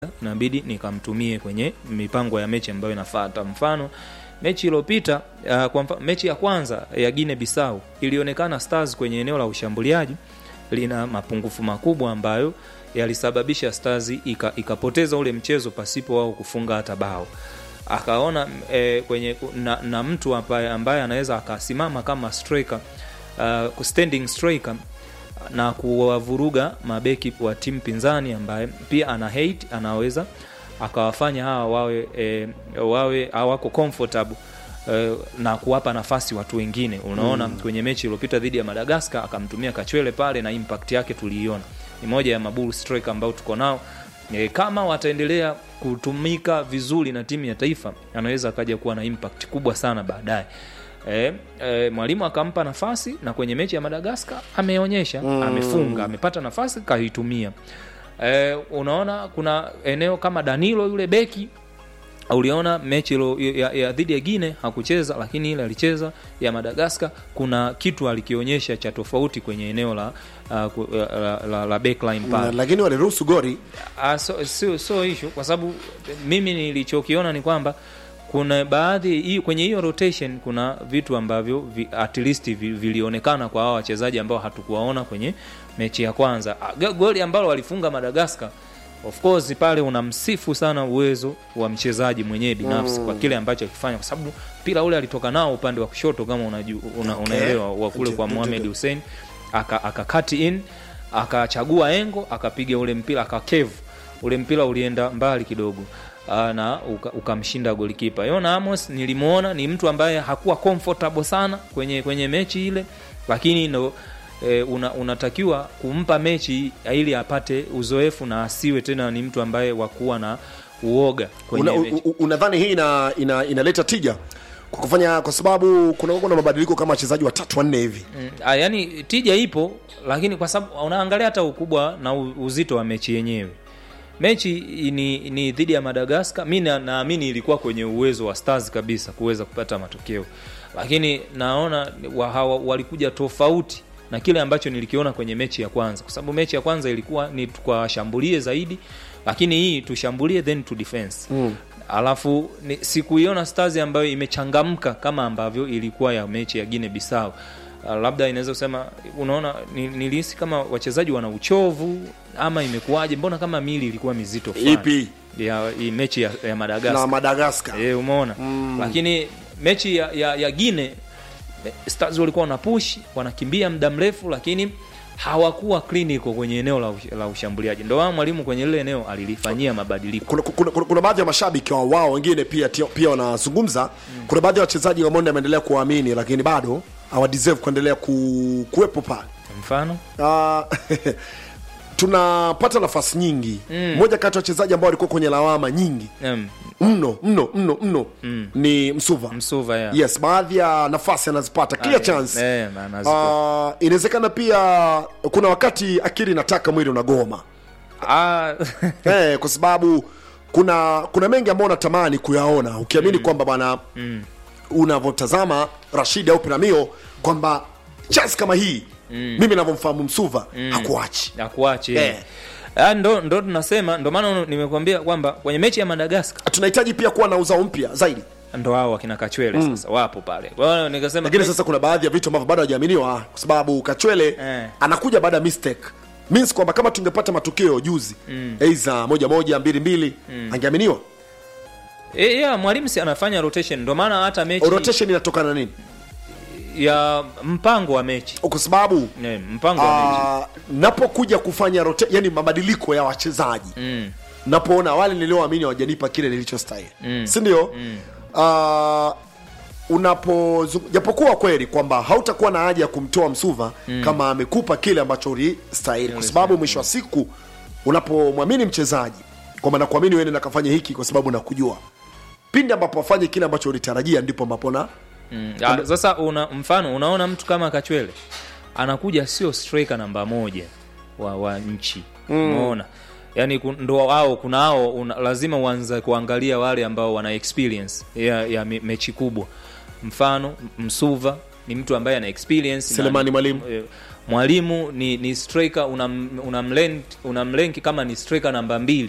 inabidi nikamtumie kwenye mipango ya mechi ambayo inafuata. Mfano mechi iliyopita uh, kwa mfa, mechi ya kwanza ya Guinea Bissau ilionekana Stars kwenye eneo la ushambuliaji lina mapungufu makubwa ambayo yalisababisha Stars ika, ikapoteza ule mchezo pasipo wao kufunga hata bao. Akaona e, kwenye na, na mtu ambaye, ambaye anaweza akasimama kama striker uh, standing striker na kuwavuruga mabeki wa timu pinzani ambaye pia ana hate anaweza akawafanya hawa wawe e, wawe hawako comfortable e, na kuwapa nafasi watu wengine. Unaona mm. kwenye mechi iliyopita dhidi ya Madagascar akamtumia Kachwele pale na impact yake tuliiona. Ni moja ya mabull striker ambao tuko nao e, kama wataendelea kutumika vizuri na timu ya taifa anaweza akaja kuwa na impact kubwa sana baadaye. E, e, mwalimu akampa nafasi na kwenye mechi ya Madagascar ameonyesha mm. amefunga, amepata nafasi kaitumia. E, unaona kuna eneo kama Danilo yule beki uliona mechi lo, ya, ya dhidi ya Gine hakucheza, lakini ile alicheza ya Madagascar. Kuna kitu alikionyesha cha tofauti kwenye eneo la, uh, la, la, la backline pale, lakini waliruhusu gori. Uh, so, so, so issue kwa sababu mimi nilichokiona ni kwamba kuna baadhi hiyo kwenye hiyo rotation kuna vitu ambavyo vi, at least vi, vilionekana kwa hao wachezaji ambao hatukuwaona kwenye mechi ya kwanza. Goli ambalo walifunga Madagascar, of course pale unamsifu sana uwezo wa mchezaji mwenyewe binafsi mm. kwa kile ambacho akifanya, kwa sababu mpira ule alitoka nao upande wa kushoto kama unaju, una, okay. unaelewa wa kule kwa Mohamed Hussein aka, aka cut in akachagua engo akapiga ule mpira akakevu ule mpira ulienda mbali kidogo na ukamshinda uka golikipa Yona Amos. Nilimwona ni mtu ambaye hakuwa comfortable sana kwenye kwenye mechi ile, lakini no, e, una, unatakiwa kumpa mechi ili apate uzoefu na asiwe tena ni mtu ambaye wakuwa na uoga kwenye una, mechi. Unadhani hii ina, ina, inaleta tija kwa kufanya, kwa sababu kuna kuna mabadiliko kama wachezaji watatu wanne hivi mm, yani tija ipo, lakini kwa sababu unaangalia hata ukubwa na uzito wa mechi yenyewe mechi ni, ni dhidi ya Madagascar. Mi naamini ilikuwa kwenye uwezo wa Stars kabisa kuweza kupata matokeo, lakini naona wa, hawa, walikuja tofauti na kile ambacho nilikiona kwenye mechi ya kwanza, kwa sababu mechi ya kwanza ilikuwa ni tukawashambulie zaidi, lakini hii tushambulie then to defense mm. Alafu sikuiona Stars ambayo imechangamka kama ambavyo ilikuwa ya mechi ya Guinea Bissau. Uh, labda inaweza kusema unaona, nilihisi kama wachezaji wana uchovu ama imekuwaje? Mbona kama mili ilikuwa mizito ipi ya hii mechi ya, ya Madagascar na Madagascar eh, umeona mm. Lakini mechi ya, ya, ya Guinea Stars walikuwa wana push wanakimbia muda mrefu, lakini hawakuwa clinical kwenye eneo la, la ushambuliaji. Ndio wao mwalimu kwenye lile eneo alilifanyia mabadiliko. Kuna, kuna, kuna, kuna baadhi ya mashabiki wa wao wengine pia pia wanazungumza mm. Kuna baadhi ya wachezaji wa Monde ameendelea kuwaamini, lakini bado hawa deserve kuendelea ku, kuwepo pale. Mfano uh, tunapata nafasi nyingi mm. Mmoja kati ya wachezaji ambao walikuwa kwenye lawama nyingi mm. mno mno mno mno mm. ni Msuva, Msuva yeah. Yes, baadhi ya nafasi anazipata kila Ah, chance eh, uh, inawezekana pia kuna wakati akili nataka mwili unagoma ah. eh, kwa sababu kuna kuna mengi ambayo unatamani kuyaona ukiamini mm. kwamba bwana mm. unavyotazama Rashid au Piramio kwamba chance kama hii mm. mimi navyomfahamu Msuva mm. hakuachi hakuachi Eh. Ah, ndo ndo tunasema ndo maana nimekuambia kwamba kwenye mechi ya Madagascar tunahitaji pia kuwa na uzao mpya zaidi ndo hao wakina Kachwele sasa wapo pale. Kwa hiyo nikasema lakini sasa kuna baadhi ya vitu ambavyo bado hajaaminiwa kwa sababu Kachwele Eh. anakuja baada ya mistake means kwamba kama tungepata matokeo juzi mm. aidha moja moja mbili mbili angeaminiwa e, yeah, mwalimu si anafanya rotation ndo maana hata mechi rotation inatokana na nini ya mpango wa mechi kwa sababu ne, mpango wa mechi uh, napokuja kufanya rote, yani mabadiliko ya wachezaji mm. napoona wale nilioamini hawajanipa kile nilichostahili Mm. si ndio Mm. uh, unapo japokuwa kweli kwamba hautakuwa na haja ya kumtoa Msuva mm. kama amekupa kile ambacho ulistahili, kwa sababu mwisho wa siku unapomwamini mchezaji kwamba nakuamini wewe, nakafanya hiki kwa sababu nakujua, pindi ambapo afanye kile ambacho ulitarajia, ndipo ambapo na Mm. Ah, sasa una, mfano unaona mtu kama Kachwele anakuja sio striker namba moja wa, wa nchi umeona yaani ku- ndo wao kuna hao una, lazima uanze kuangalia wale ambao wana experience ya, ya me- mechi kubwa mfano Msuva ni mtu ambaye ana experience na- Selemani Mwalimu. eh, mwalimu ni, ni striker unamlenki una unamlenki kama ni striker namba mbili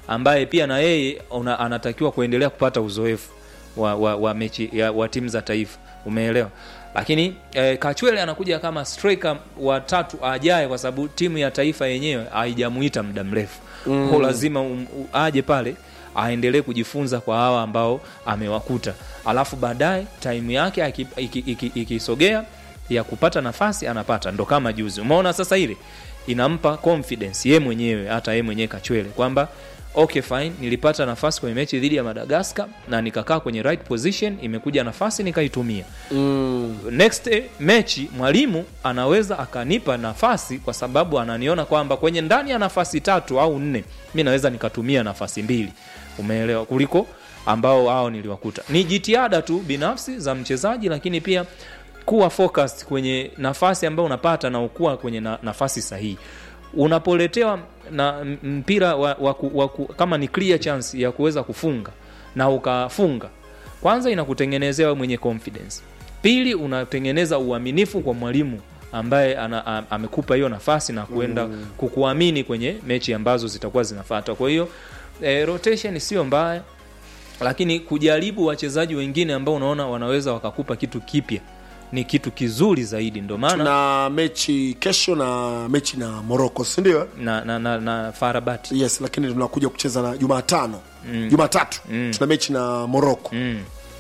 ambaye pia na yeye una- anatakiwa kuendelea kupata uzoefu wa, wa, wa mechi ya, wa timu za taifa umeelewa lakini eh, kachwele anakuja kama striker wa tatu ajaye kwa sababu timu ya taifa yenyewe haijamuita muda mrefu mm. ko lazima um, u, aje pale aendelee kujifunza kwa hawa ambao amewakuta alafu baadaye taimu yake akisogea iki, iki, iki ikisogea ya kupata nafasi anapata ndo kama juzi umeona sasa ile inampa confidence ye mwenyewe hata ye mwenyewe kachwele kwamba okay fine nilipata nafasi kwenye mechi dhidi ya madagascar na nikakaa kwenye right position imekuja nafasi nikaitumia mm. next eh, mechi mwalimu anaweza akanipa nafasi kwa sababu ananiona kwamba kwenye ndani ya nafasi tatu au nne mi naweza nikatumia nafasi mbili umeelewa kuliko ambao hao niliwakuta ni jitihada tu binafsi za mchezaji lakini pia kuwa focused kwenye nafasi ambayo unapata na ukuwa kwenye na, nafasi sahihi unapoletewa na m- mpira wa, wa, ku- wa, ku- kama ni clear chance ya kuweza kufunga na ukafunga kwanza inakutengenezea wewe mwenye confidence pili unatengeneza uaminifu kwa mwalimu ambaye ana, a, amekupa hiyo nafasi na kuenda mm. kukuamini kwenye mechi ambazo zitakuwa zinafata kwa hiyo e, rotation sio mbaya lakini kujaribu wachezaji wengine ambao unaona wanaweza wakakupa kitu kipya ni kitu kizuri zaidi ndo maana tuna mechi kesho na mechi na morocco sindio na, na, na, na farabati yes lakini tunakuja kucheza na jumatano mm. jumatatu mm. tuna mechi na morocco mm.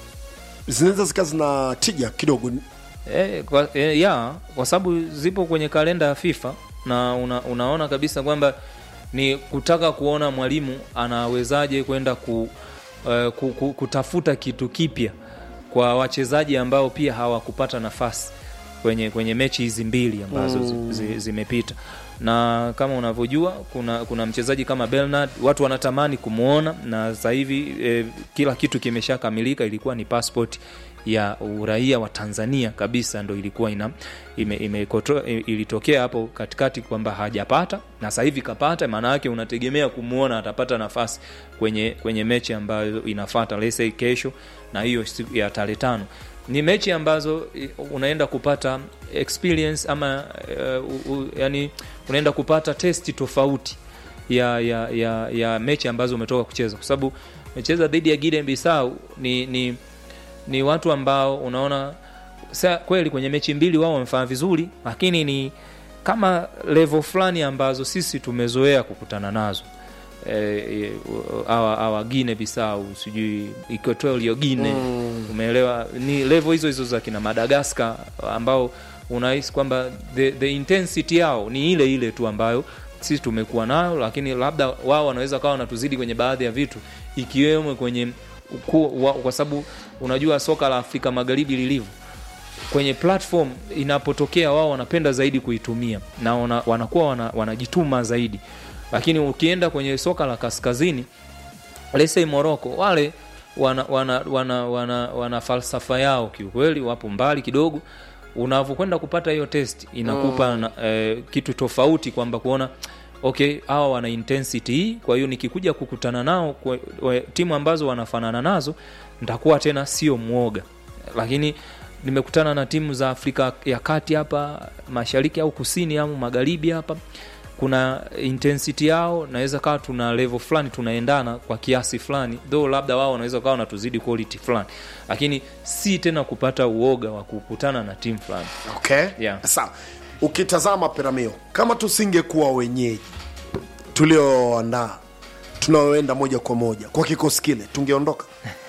zinaweza zikawa zina tija kidogo E, kwa, e, ya kwa sababu zipo kwenye kalenda ya FIFA na una, unaona kabisa kwamba ni kutaka kuona mwalimu anawezaje kwenda ku, uh, ku, ku, kutafuta kitu kipya kwa wachezaji ambao pia hawakupata nafasi kwenye kwenye mechi hizi mbili ambazo mm. zi, zi, zimepita na kama unavyojua kuna kuna mchezaji kama Bernard watu wanatamani kumwona na sasa hivi e, kila kitu kimeshakamilika ilikuwa ni passport ya uraia wa Tanzania kabisa ndo ilikuwa ina ime, ime, ilitokea hapo katikati kwamba hajapata na sasa hivi kapata maana yake unategemea kumuona atapata nafasi kwenye kwenye mechi ambayo inafuata let's say kesho na hiyo siku ya tarehe tano ni mechi ambazo unaenda kupata experience ama uh, uh, yani unaenda kupata testi tofauti ya ya ya, ya mechi ambazo umetoka kucheza kwa sababu umecheza dhidi ya Guinea Bissau ni, ni ni watu ambao unaona sa kweli kwenye mechi mbili wao wamefanya vizuri lakini ni kama level fulani ambazo sisi tumezoea kukutana nazo e, awa, awa Guinea Bissau sijui Equatorial Guinea mm. umeelewa ni level hizo hizo za kina Madagascar ambao unahisi kwamba the, the intensity yao ni ile ile tu ambayo sisi tumekuwa nayo lakini labda wao wanaweza kawa wanatuzidi kwenye baadhi ya vitu ikiwemo kwenye ku, wa, kwa sababu unajua soka la Afrika Magharibi lilivyo kwenye platform inapotokea wao wanapenda zaidi kuitumia na wana, wanakuwa wana, wanajituma zaidi lakini ukienda kwenye soka la kaskazini lesei Morocco wale wana, wana, wana, wana, wana falsafa yao kiukweli wapo mbali kidogo unavyokwenda kupata hiyo test inakupa mm. na, eh, kitu tofauti kwamba kuona okay hawa wana intensity hii kwa hiyo nikikuja kukutana nao kwa, kwa, timu ambazo wanafanana nazo nitakuwa tena sio mwoga lakini nimekutana na timu za afrika ya kati hapa mashariki au kusini au magharibi hapa kuna intensity yao naweza kawa tuna level fulani tunaendana kwa kiasi fulani though labda wao wanaweza kawa wanatuzidi quality fulani lakini si tena kupata uoga wa kukutana na timu fulani okay Yeah. sawa ukitazama piramio kama tusingekuwa wenyeji tulioandaa tunaoenda moja kwa moja kwa kikosi kile tungeondoka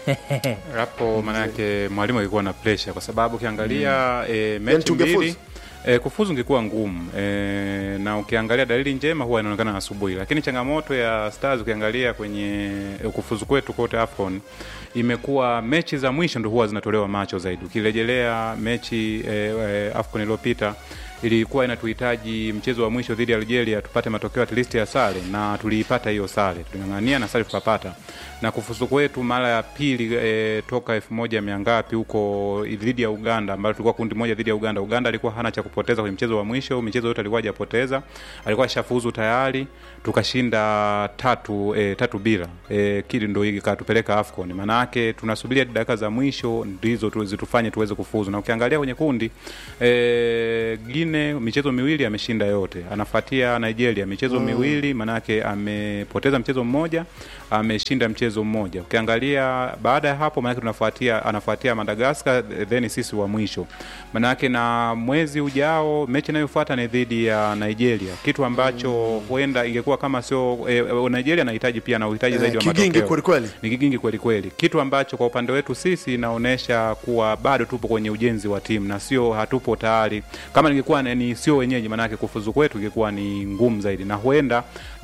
hapo maanayake mwalimu alikuwa na pressure kwa sababu ukiangalia mm. e, mechi tungefuzu? mbili E, kufuzu ingekuwa ngumu e, na ukiangalia dalili njema huwa inaonekana asubuhi, lakini changamoto ya Stars ukiangalia kwenye e, kufuzu kwetu kote AFCON imekuwa mechi za mwisho ndo huwa zinatolewa macho zaidi. Ukirejelea mechi e, e, AFCON iliyopita ilikuwa inatuhitaji mchezo wa mwisho dhidi ya Algeria tupate matokeo at least ya sare, na tuliipata hiyo sare, tuling'ang'ania na sare tukapata. Na kufuzu kwetu mara ya pili e, toka elfu moja mia ngapi huko dhidi ya Uganda, ambayo tulikuwa kundi moja dhidi ya Uganda. Uganda alikuwa hana cha kupoteza kwenye mchezo wa mwisho, michezo yote alikuwa hajapoteza, alikuwa shafuzu tayari, tukashinda tatu e, tatu bila e, kili ndo ikatupeleka AFCON. Maana yake tunasubiria dakika za mwisho ndizo tu, zitufanye tuweze kufuzu, na ukiangalia kwenye kundi e, Guinea Guine michezo miwili ameshinda yote, anafuatia Nigeria michezo miwili, manake amepoteza mchezo mmoja, ameshinda mchezo mmoja. Ukiangalia baada ya hapo, manake tunafuatia anafuatia Madagascar, then sisi wa mwisho, manake na mwezi ujao mechi inayofuata ni dhidi ya Nigeria, kitu ambacho huenda ingekuwa kama sio e, Nigeria anahitaji pia na uhitaji Eh, zaidi wa kigingi matokeo kweli kweli. ni kigingi kweli kweli, kitu ambacho kwa upande wetu sisi inaonyesha kuwa bado tupo kwenye ujenzi wa timu na sio hatupo tayari. Kama ningekuwa ni- ni sio wenyeji, maanake kufuzu kwetu ingekuwa ni ngumu zaidi, na huenda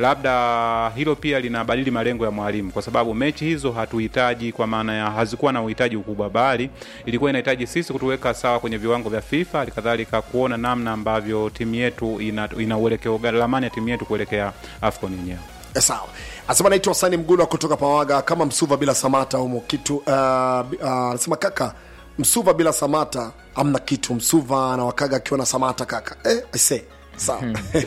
labda hilo pia linabadili malengo ya mwalimu, kwa sababu mechi hizo hatuhitaji, kwa maana ya hazikuwa na uhitaji ukubwa, bali ilikuwa inahitaji sisi kutuweka sawa kwenye viwango vya FIFA, halikadhalika kuona namna ambavyo timu yetu ina, ina uelekeo gani, ramani ya timu yetu kuelekea AFCON yenyewe. Eh, sawa anasema naitwa sani mgula kutoka pawaga kama msuva bila samata umo kitu uh, uh, anasema kaka msuva bila samata amna kitu msuva anawakaga akiwa na samata kaka eh, I say. sawa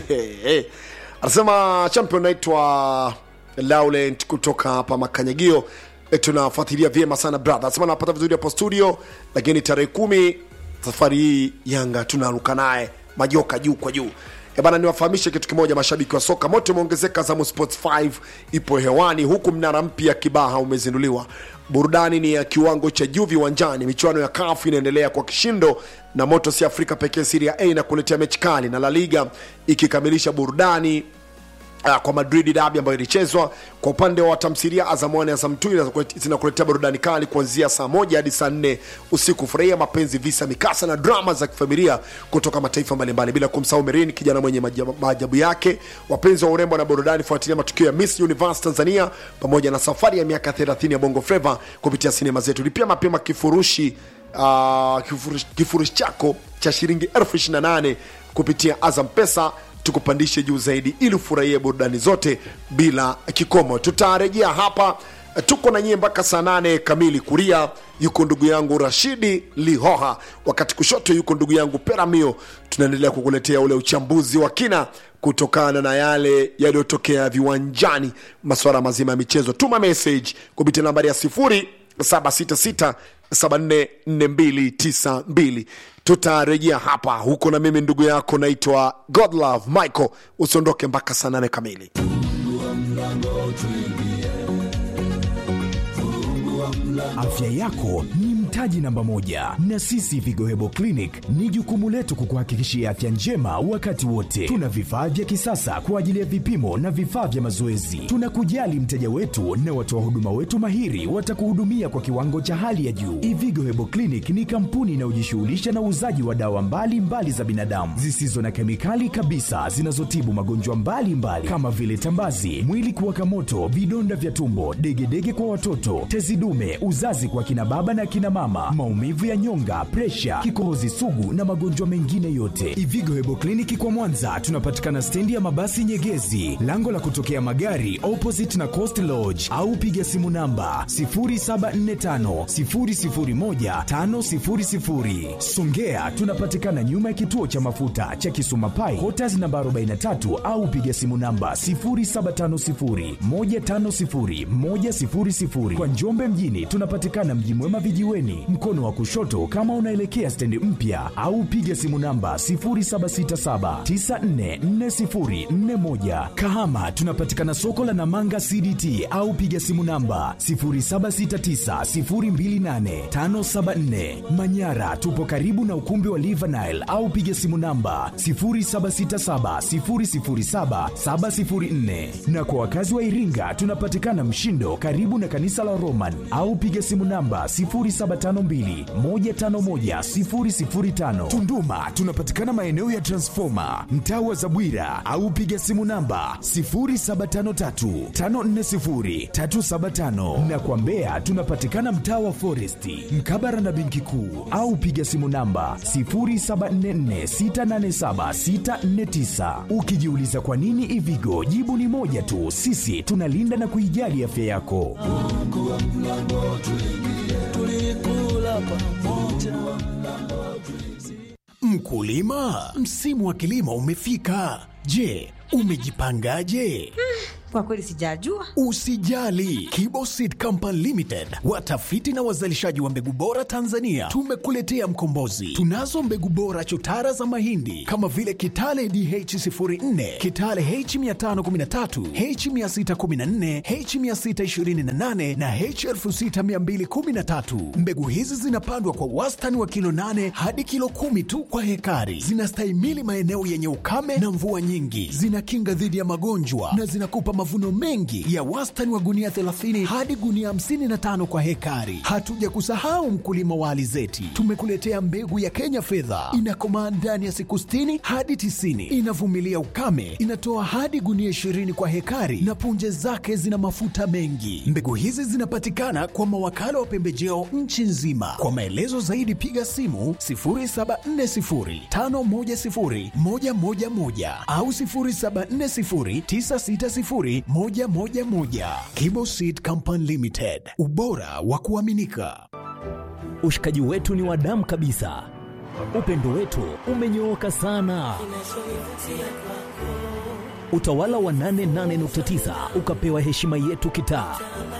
Eh. anasema champion naitwa laurent kutoka hapa makanyagio eh, tunafuatilia vyema sana brother anasema napata vizuri hapo studio lakini tarehe kumi safari hii yanga tunaruka naye majoka juu kwa juu E bana, niwafahamishe kitu kimoja, mashabiki wa soka, moto umeongezeka. Zamu Sports 5 ipo hewani, huku mnara mpya Kibaha umezinduliwa. Burudani ni ya kiwango cha juu viwanjani. Michuano ya CAF inaendelea kwa kishindo, na moto si Afrika pekee, Serie A inakuletea mechi kali, na La Liga ikikamilisha burudani Uh, kwa Madrid dabi ambayo ilichezwa kwa upande wa tamthilia Azam 1 Azam 2 zinakuletea burudani kali kuanzia saa moja hadi saa nne usiku. Furahia mapenzi, visa, mikasa na drama za kifamilia kutoka mataifa mbalimbali, bila kumsahau Merini, kijana mwenye maja- maajabu yake. Wapenzi wa urembo na burudani, fuatilia matukio ya Miss Universe Tanzania pamoja na safari ya miaka 30 ya Bongo Flava kupitia sinema zetu. Lipia mapema kifurushi uh, kifurushi, kifurushi chako cha shilingi elfu 28 kupitia Azam Pesa tukupandishe juu zaidi ili ufurahie burudani zote bila kikomo. Tutarejea hapa, tuko na nyie mpaka saa nane kamili. Kuria yuko ndugu yangu Rashidi Lihoha, wakati kushoto yuko ndugu yangu Peramio. Tunaendelea kukuletea ule uchambuzi wa kina kutokana na yale yaliyotokea viwanjani, masuala mazima ya michezo. Tuma message kupitia nambari ya sifuri 766744292 tutarejea hapa huko na mimi ndugu yako naitwa godlove michael usiondoke mpaka saa nane kamili Afya yako ni mtaji namba moja, na sisi Vigohebo Clinic ni jukumu letu kukuhakikishia afya njema wakati wote. Tuna vifaa vya kisasa kwa ajili ya vipimo na vifaa vya mazoezi. Tunakujali mteja wetu na watoa huduma wetu mahiri watakuhudumia kwa kiwango cha hali ya juu. Ivigo Hebo Clinic ni kampuni inayojishughulisha na uuzaji wa dawa mbalimbali mbali za binadamu zisizo na kemikali kabisa zinazotibu magonjwa mbalimbali mbali, kama vile tambazi, mwili kuwaka moto, vidonda vya tumbo, degedege kwa watoto, tezi dume, uzazi kwa kina baba na kina mama, maumivu ya nyonga, presha, kikohozi sugu na magonjwa mengine yote. Ivigo Hebo Kliniki kwa Mwanza tunapatikana stendi ya mabasi Nyegezi, lango la kutokea magari opposite na Coast Lodge, au piga simu namba 0745 001 500. Songea tunapatikana nyuma ya kituo cha mafuta cha Kisuma Pai, Quarters namba 43 au piga simu namba 0750 150 100. Kwa Njombe mjini tunapatikana Mji Mwema vijiweni, mkono wa kushoto kama unaelekea stendi mpya, au piga simu namba 0767944041. Kahama tunapatikana soko la Namanga CDT au piga simu namba 0769028574. Manyara tupo karibu na ukumbi wa Livanile au piga simu namba 0767007704. Na kwa wakazi wa Iringa tunapatikana Mshindo karibu na kanisa la Roman au piga simu namba 0752151005. Tunduma tunapatikana maeneo ya Transformer mtaa wa Zabwira au piga simu namba 0753540375 na kwa Mbeya tunapatikana mtaa wa Foresti mkabara na benki kuu au piga simu namba 0744687649. Ukijiuliza kwa nini Ivigo, jibu ni moja tu, sisi tunalinda na kuijali afya yako. Mkulima, msimu wa kilimo umefika. Je, umejipangaje? Kwa kweli sijajua. Usijali, Kibo Seed Company Limited, watafiti na wazalishaji wa mbegu bora Tanzania, tumekuletea mkombozi. Tunazo mbegu bora chotara za mahindi kama vile Kitale DH04, Kitale H513, H614, H628 na H6213. Mbegu hizi zinapandwa kwa wastani wa kilo 8 hadi kilo kumi tu kwa hekari. Zinastahimili maeneo yenye ukame na mvua nyingi, zinakinga dhidi ya magonjwa na zinakupa mavuno mengi ya wastani wa gunia 30 hadi gunia 55 kwa hekari. Hatuja kusahau mkulima wa alizeti, tumekuletea mbegu ya Kenya fedha, inakomaa ndani ya siku 60 hadi 90, inavumilia ukame, inatoa hadi gunia 20 kwa hekari na punje zake zina mafuta mengi. Mbegu hizi zinapatikana kwa mawakala wa pembejeo nchi nzima. Kwa maelezo zaidi piga simu 0740510111 au 0740960111. Kibo Seed Company Limited, ubora wa kuaminika. Ushikaji wetu ni wa damu kabisa, upendo wetu umenyooka sana. Utawala wa 88.9 ukapewa heshima yetu kitaa.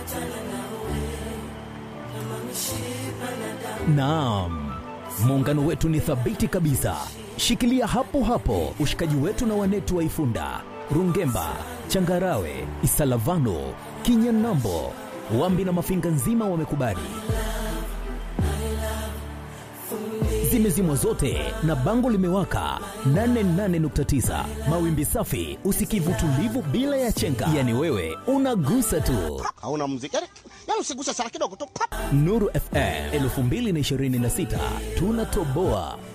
Naam, muungano wetu ni thabiti kabisa. Shikilia hapo hapo ushikaji wetu na wanetu wa Ifunda, Rungemba, Changarawe, Isalavano, Kinyanambo, Wambi na Mafinga nzima wamekubali. Zimezimwa zote na bango limewaka 88.9 mawimbi safi, usikivu tulivu bila ya chenga, yani wewe unagusa tu. hauna muziki yani, yani usiguse sana kidogo tu pap. Nuru FM 2026 tunatoboa.